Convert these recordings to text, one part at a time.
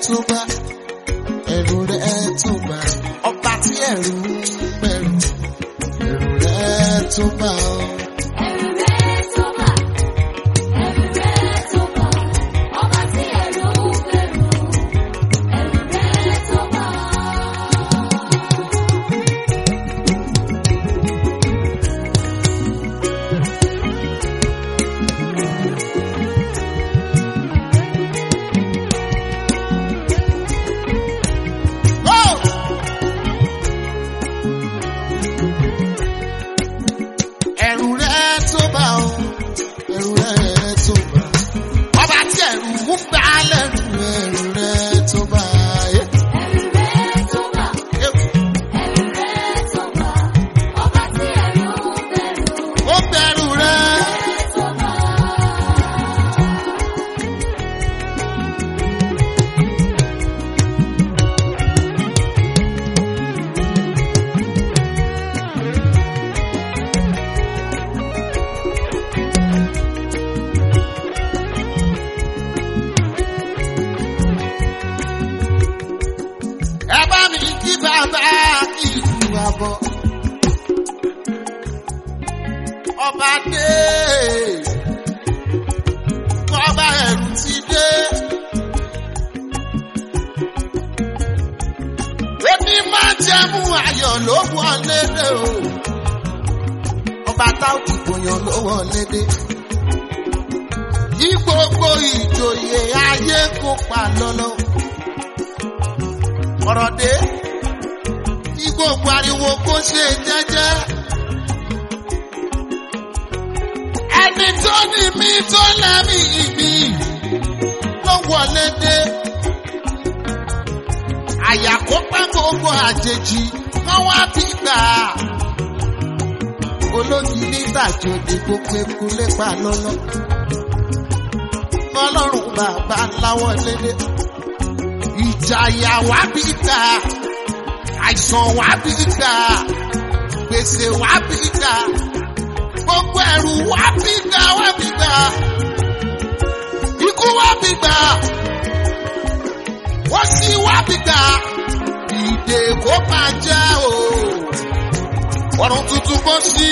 tó bá ẹ̀rù rẹ̀ tó bá ọba tí ẹ̀rù ń bẹ̀rù ẹ̀rù rẹ̀ tó bá ọ. Ẹ̀rù rẹ̀ tó bà, ẹ̀rù rẹ̀ tó bà, ọba tí ẹ̀rù ń bẹ̀rù, ẹ̀rù rẹ̀ tó bà. Oh! ẹ̀rù rẹ̀ tó bá ọ ẹ̀rù rẹ̀ tó bá ọba tí ẹ̀rù ń bá lẹ́rù ẹ̀rù rẹ̀ tó bá yé. Ẹ̀rù rẹ̀ tó bà, ẹ̀rù rẹ̀ tó bà, ọba tí ẹ̀rù ń bẹ̀rù, ó bẹ̀rù rẹ̀. rẹ̀ tó bà. ẹ bá mi kí bàbá kí ìlú àbọ̀. ọba dé kọ́ba ẹ̀rù ti dé. Èmi máa jẹ́mú ayọ̀ ló wọlé dé o. Ọba táwọn ìgbòyàn ló wọlé dé. Kí gbogbo ìjòyè ayé kó pa lọ́lọ́ ọ̀rọ̀ dé kí gbogbo ariwo kó ṣe jẹ́jẹ́. ẹni tó ní mi tó lẹ́mí mi ló wọlé dé. àyà kó pẹ́ gbogbo àjèjì kán wá bí gbà. olóyìn nígbà tó di gbogbo eku lépa lọ́lọ́. ọlọ́run bàbá láwọ̀ lédè ìjàyà wá bí gbà àìsàn wá bí gbà gbèsè wá bí gbà gbogbo ẹrù wá bí gbà wá bí gbà ikú wá bí gbà wọ́n sì wá bí gbà ìdè kó máa jẹ́ o ọ̀run tuntun kó sí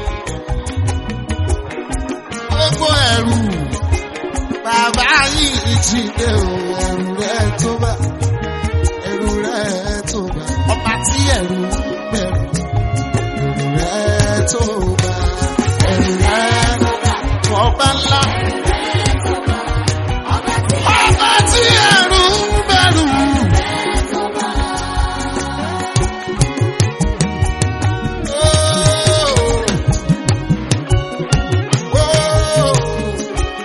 gbogbo ẹrù bàbá yìí ti dé o ẹrù rẹ tó bá ẹrù rẹ tó bá ọba tí ẹrù bẹ̀rù ẹrù rẹ tó bá ẹrù rẹ ọba ńlá ọba tí ẹrù bẹ̀rù. Oh, oh.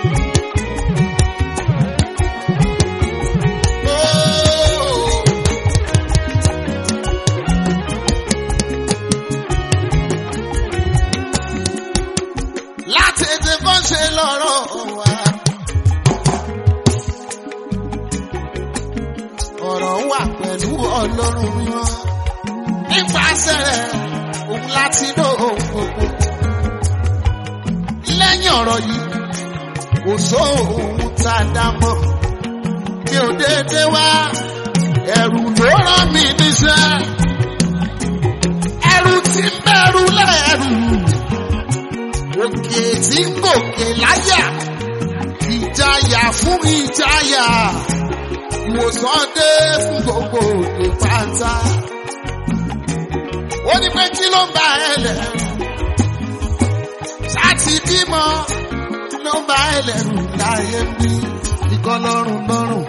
Oh. láti ètè bọ́ ṣe lọ́rọ̀ wa. ọ̀rọ̀ wà pẹ̀lú ọlọ́run mímọ́ nípasẹ̀ rẹ̀ òun láti lò ohun gbogbo. lẹ́yìn ọ̀rọ̀ yìí kò sóhun tá a dá mọ́ mi ò déédéé wá ẹ̀rù ló rán mi níṣẹ́ ẹ̀rù tí ń bẹ̀rù lẹ́rù òkè tí ń gòkè láyà ìjayà fún ìjayà ìwòsàn dé fún gbogbo òde pátá ó ní pé kí ló ń bá ẹ lẹ́rù láti bímọ ló ń bá ẹ lẹ́rù láyé bí ikọ́ lọ́rùn lọ́rùn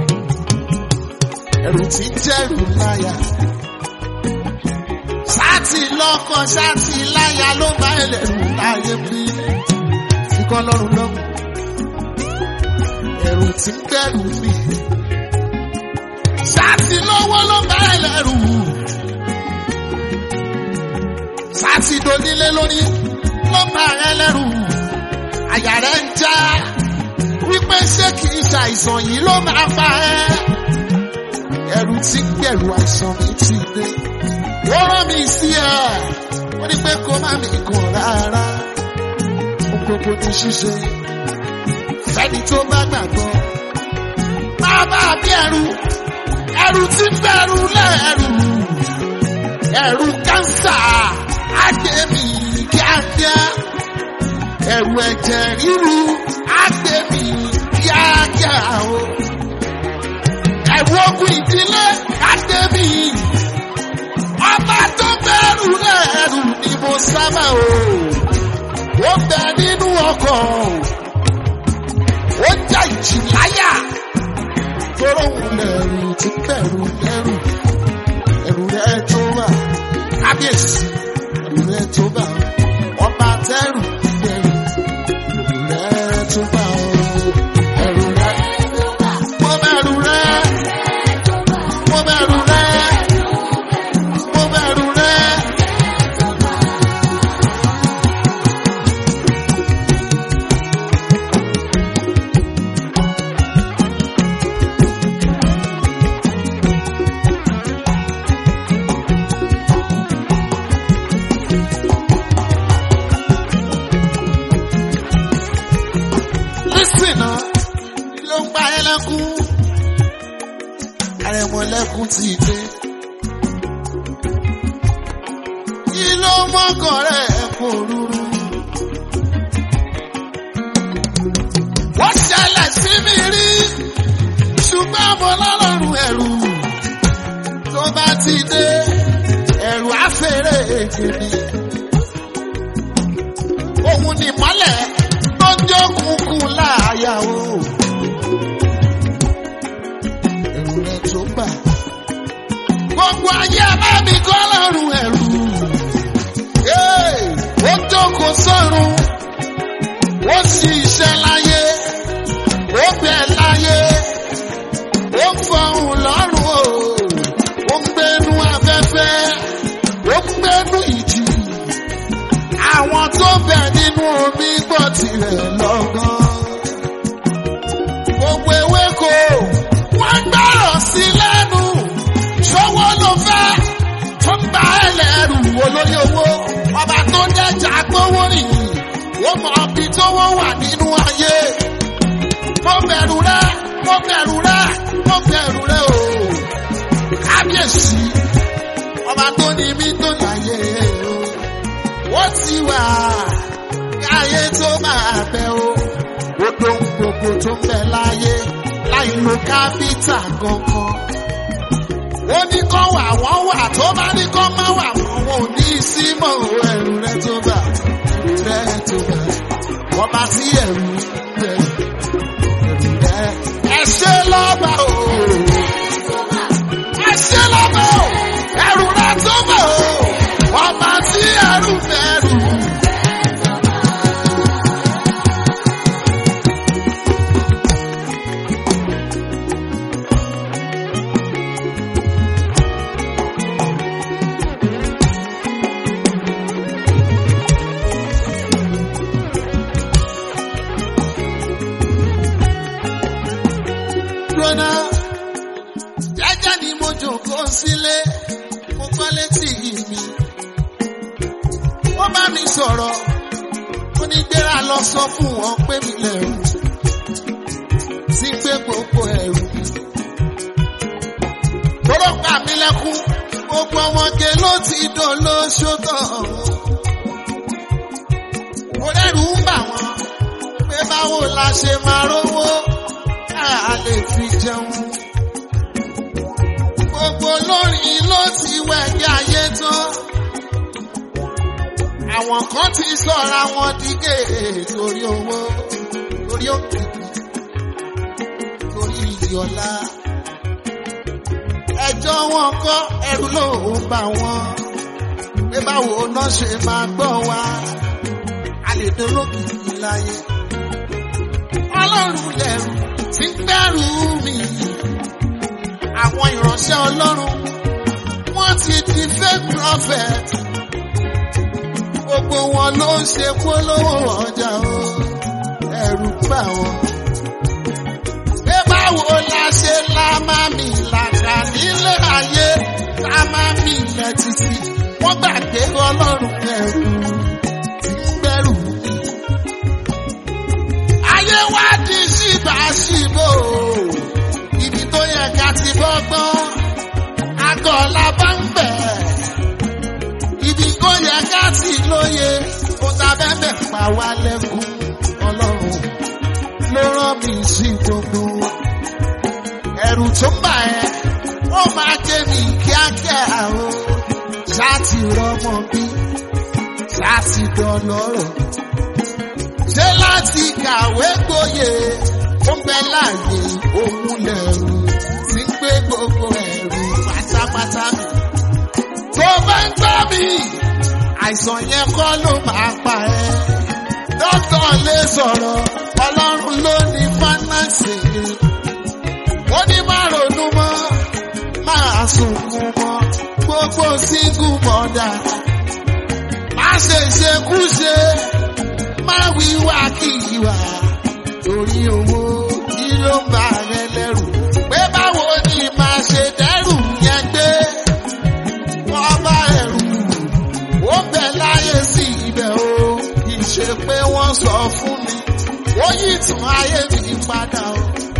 ẹ̀rù tí ń jẹ́rù láyà sáàtì lọ́kọ̀ sáàtì láyà ló bá ẹlẹ́rù láyé bí ikọ́ lọ́rùn lọ́rùn ẹ̀rù tí ń bẹ̀rù mi sáàtì lọ́wọ́ ló bá ẹlẹ́rù sáàtì donílé lórí ló bá ẹlẹ́rù àyà rẹ̀ ń já wípé ṣé kì í ṣàìsàn yìí ló máa pa ẹ́ ẹ̀rù tí ń gbẹ̀rù àìsàn mi ti dé wọ́n rán mi sí ẹ̀ wọ́n ní pé kó má mi kàn rárá ohun gbogbo ní ṣíṣe fẹ́ni tó bá gbàgbọ́ má bá a bí ẹrù ẹ̀rù tí bẹ̀rù lẹ́rù ẹ̀rù kánsà àgbẹ̀mí kíákíá ẹ̀rù ẹ̀jẹ̀ ríru àgbẹ̀mí kíákíá o ẹ̀rù ogun ìdílé àgbẹ̀mí ọba tó bẹ̀rù lẹ́rù ni mo sábà o ó bẹ nínú ọkọ̀ ó já ìjì láyà tóró òun lẹ̀rù tí bẹ̀rù lẹ́rù ẹ̀rù rẹ̀ tó wà kábíyèsí ẹ̀rù rẹ̀ tó bà ọba tẹ́rù bẹ̀rù ẹ̀rù rẹ̀ tó bà ẹ̀rù rẹ̀ mo bẹ̀rù rẹ̀ mo bẹ̀rù rẹ̀ mo bẹ̀rù rẹ̀. Lísìn náà ló ń pa ẹlẹ́kún. Àrẹ̀mọ̀lẹ́kún ti dé. Kí ló mọ́kàn rẹ̀ kò rúru? Wọ́n ṣẹlẹ̀ sí mi rí. Ṣùgbọ́n mo lọ́lọ́run ẹ̀rù. Tó bá ti dé, ẹ̀rù àfẹ́rẹ́ èdè ni. Òun ni mọ́lẹ̀ tó jẹ́ òkùnkùn láàyà o. Ẹ̀rù rẹ̀ tó bà. Gbogbo ayé bá mi kọ́ lọ́rùn ẹ̀rù. Ee, Ó jókòó sọ́run. Ó sì iṣẹ́ láyé. Ó bẹ̀ láyé. Ó ń fọhùn lọ́rùn o. Ó ń gbénu afẹ́fẹ́. Ó ń gbénu ìjì àwọn tó bẹ̀ nínú omi gbọ́ tirẹ̀ lọ́gán. Gbogbo ewéko wọ́n gbọ́rọ̀ sí lẹ́nu. Ṣọwọ́ ló fẹ́ tó ń gba ẹlẹ́rù olórí owó. Ọba tó dẹ́jà gbówó rìn. Wọ́n mọ ibi tówó wà nínú ayé. Mo bẹ̀rù rẹ̀, mo bẹ̀rù rẹ̀, mo bẹ̀rù rẹ̀ o. Kábíyèsí, ọba tó ní mí tó láyé o wọ́n ti wà káyé tó máa bẹ o. Odò gbogbo tó ń bẹ láyé láì lo kápítà kankan. Ó ní kọ́ wà wọ́n wà tó bá ní kọ́ má wà wọ́n wọn ò ní sí mọ́ o ẹ̀rù rẹ tó bà ẹ̀rù rẹ tó bà. Wọ́n bá sí ẹ̀rù rẹ ẹ̀rù rẹ. Ẹ ṣe lọ́ba o. Ẹ ṣe lọ́ba o. Ẹ̀rù rẹ tó bà o. Ọba tí ẹ̀rù bẹ̀rù. Lọ́nà jẹ́jẹ́ ni mo jòkó sílé, mo gbọ́ létí mi. Wọ́n bá mi sọ̀rọ̀, ó ní gbéra lọ sọ fún wọn pé mi lẹ̀rù. Sí pé gbogbo ẹ̀rù. Tọ́lọ́ pa mí lẹ́kún, gbogbo ọmọge ló ti dán lóṣó tán. Mo lẹ́rù ń bà wọ́n, pé báwo la ṣe máa rówó, a lè fi jẹun. Gbogbo lórin ló ti wẹ̀gẹ́ ayé tán. Àwọn kan ti sọ̀ra wọn dígè torí owó, torí òkìkí, torí ìyọ̀lá. Ẹjọ́ wọn kọ́ ẹrù ló ń bà wọ́n. Pé báwo náà ṣe máa gbọ́ wa? A lè dolókìkí láyé. Ọlọ́run lẹ̀rù tí ń gbẹ́rù mi. Àwọn ìránṣẹ́ Ọlọ́run wọ́n ti di fake prophet. Gbogbo wọn ló ń ṣe polówó ọjà o. Ẹ̀rù bà wọ́n. Pé báwo la ṣe la máa mi làkà nílé ayé la máa mi ilẹ̀ títí. Wọ́n gbàgbé Ọlọ́run ẹ̀rù tí ń gbẹ́rù mi. Ayé wá di ṣìbáṣìbò. Ibi tó yẹ ká ti bọ́gbọ́n. gọ̀ la bá ń bẹ̀. Ibi kò yẹ ká sì lóye, ó ta bẹ́ẹ̀ pa wá lẹ́kùn ọlọ́run ló rán mi sí gbogbo. Ẹ̀rù tó ń bà ẹ́, ó máa jẹ́ mi kíákíá o. Ṣáàtì rọmọ bí, ṣáàtì dọlọ́rọ̀. Ṣé láti kàwé gboyè, ó ń bẹ láàyè òun lẹ̀rù tí ń gbé gbogbo ẹ̀rù pátápátá mi. Tó bá ń gbọ́ mi, àìsàn yẹn kọ́ ló máa pa ẹ́. Dókítà lè sọ̀rọ̀, ọlọ́run ló ní fánánsì. Ó ní má ronú mọ́, máa sunkún mọ́, gbogbo síngù mọ́dà. Má ṣe ṣekúṣe, má wíwá kí ìwà. Torí owó kí ló ń bà rẹ lẹ́rù? Pé báwo ni màá ṣe dẹ́rù yẹn gbé? Wọ́n bá ẹ̀rù ó bẹ̀ láyé sí ibẹ̀ o kì í ṣe pé wọ́n sọ fún mi ó yí ìtàn ayé mi padà o.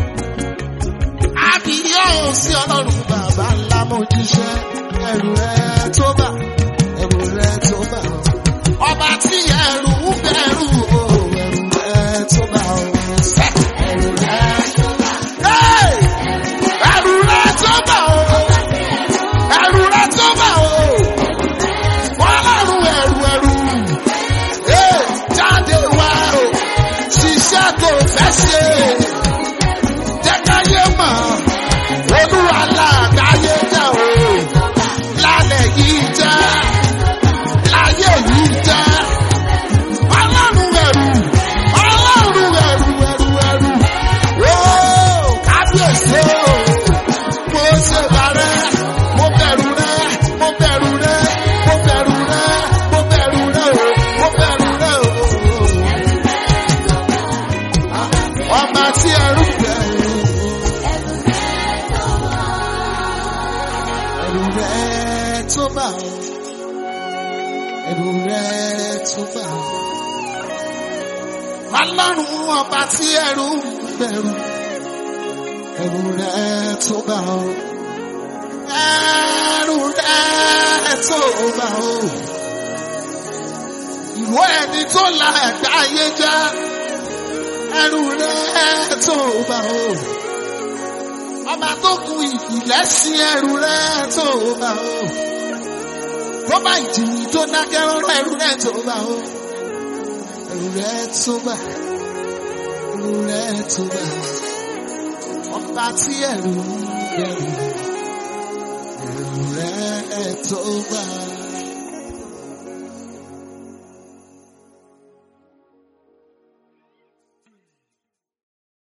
àbíyọ̀ sí ọlọ́run bàbá ńlá mo jíṣẹ́ ẹrù rẹ tó bà ẹrù rẹ tó bà o. ọba tí ẹrù ń bẹ̀rù o ẹrù rẹ tó bà o. ẹrù rẹ tó bà. Hey! ẹrù rẹ tó bà o. ẹrù rẹ tó bà o. Ọlọ́run ẹrù ẹrù. Ee, jáde wá o, ṣiṣẹ́ tó fẹ́ ṣe. Jẹ́ káyé mọ̀, olúwa láàgbáyé jẹ́ o. Lálẹ́ yìí jẹ́, láyé yìí jẹ́. Ọlọ́run ẹrù, ọlọ́run ẹrù ẹrù ẹrù. Ó kábíyèsí o, mo ṣe bàrẹ́, mo bẹ̀rù rẹ, mo bẹ̀rù rẹ, mo bẹ̀rù rẹ, mo bẹ̀rù rẹ o, mo bẹ̀rù rẹ o. Ọba tí ẹrú bẹ̀rù. Ẹrù rẹ tó bà ọ́. Ẹrù rẹ tó bà ọ́. Ọlọ́run ọba tí ẹrú bẹ̀rù. Ẹrù rẹ tó bà ọ́. Ẹrù rẹ tó bà ọ́. Ìwọ ẹni tó la ẹ̀gbá ayé já. Ẹrù rẹ tó bà ọ́. Ọba tó kun ìpìlẹ̀ sí ẹrù rẹ tó bà ọ́. Tó bá ìjìnlẹ̀ tó dákẹ́ rọ́rọ́ ẹrù rẹ tó bà ọ́. Ẹrù rẹ tó bà. Ẹrù rẹ tó bà. Ọba tí ẹrù ń bẹ̀rù. Ẹrù rẹ tó bà.